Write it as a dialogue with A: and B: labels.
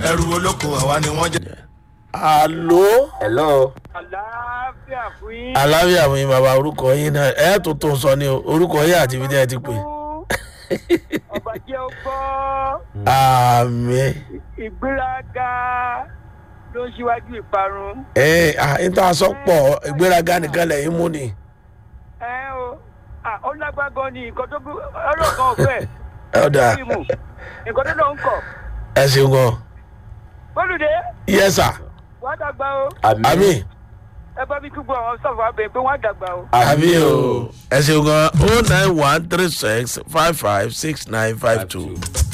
A: ẹrù olóko àwa ni wọ́n jẹ́.
B: àló
C: hello.
D: àlàáfíà fún yín.
B: aláwíà mi bàbá orúkọ yín náà ẹ tó tó sọ ni o orúkọ yín àti ibi tí ẹ ti pè.
D: ọba jẹ́ ó gbọ́
B: àmì
D: ìgbéraga ló ń ṣíwájú ìparun.
B: ẹ à ń tà sọpọ̀ ìgbéraga nìkan lẹ́yìn mú ni.
D: ẹ o à, ó lágbágan ni nǹkan tó ọlọ́kan ọ̀fẹ́
B: ẹ ọ̀dà
D: fíìmù nǹkan tó lọ ń kọ̀.
B: ẹ ṣeun gan.
D: bólúdé
B: yẹ́sà
D: wọ́n á dàgbà o
B: àmì
D: ẹ bá mi túbọ̀ àwọn sọ̀fọ̀ abẹ pé wọ́n á dàgbà o.
B: àmì o ẹ ṣeun gan o nine one three six five five six nine five two.